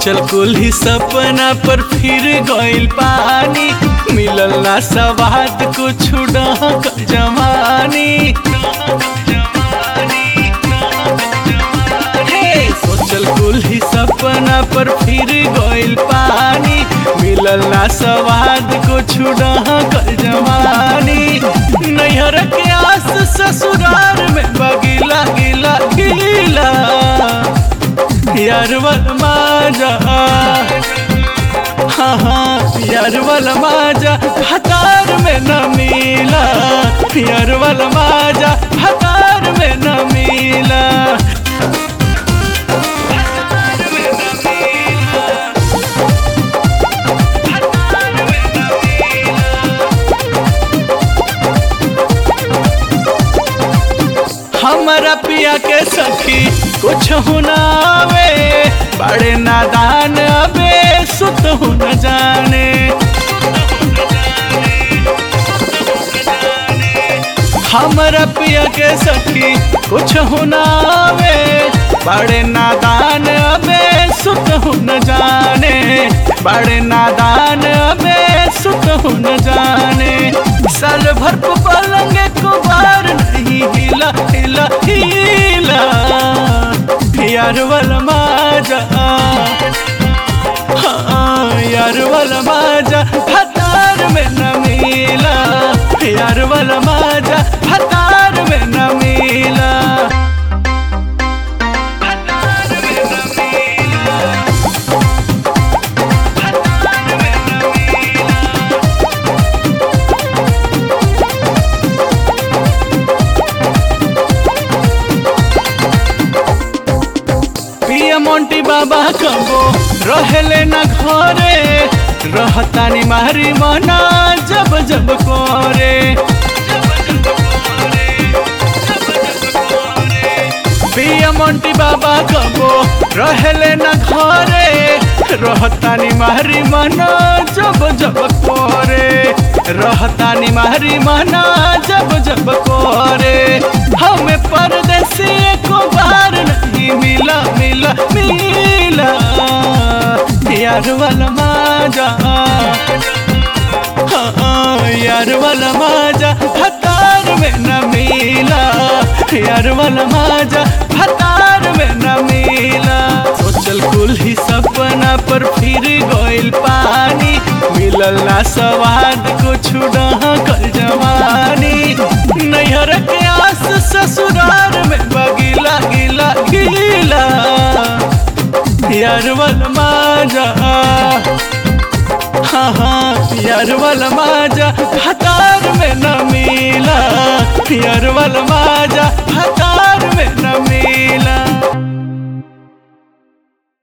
सोचल कुल ही सपना पर फिर गइल पानी मिलल ना सवाद कुछ डहक जवानी हे, सोचल कुल ही सपना पर फिर गइल पानी मिलल ना सवाद कुछ डहक जवानी नैहर के आस ससुरार में बगीला गिला गिला यार वल माजा हाँ हाँ यार वल माजा हतार में न मिला यार वल माजा हतार में न मिला हमारा पिया के सखी कुछ हुनावे बड़े नादान अबे सुत हो न जाने हमारा पिया के सखी कुछ हुनावे बड़े नादान अबे सुत हो न जाने बड़े नादान अबे सुत हो न जाने साल भर को पलंग को बार नहीं हिला हिला हिला यार वाला माजा हाँ यार वाला माजा हतार में न मिला यार वाला माजा हतार में न मिला पिया मोंटी बाबा कबो रहले न घरे रहतानी मारी मना जब जब करे पिया मोंटी बाबा कबो रहले न घरे रहतानी मारी मना जब जब करे रहतानी मारी मना जब जब करे हमें परदेसी को बार नहीं मिला मिला मिला यार वाला माजा हाँ, यार वाला माजा हतार में न मिला यार वाला माजा हतार में न मिला सोचल कुल ही सपना पर फिर गइल पानी मिलल ना सवाद कुछ कर जवानी नैहर के आस ससुरार में बगीला गिला गिला यार वाला माजा हाँ हाँ यार वाला माजा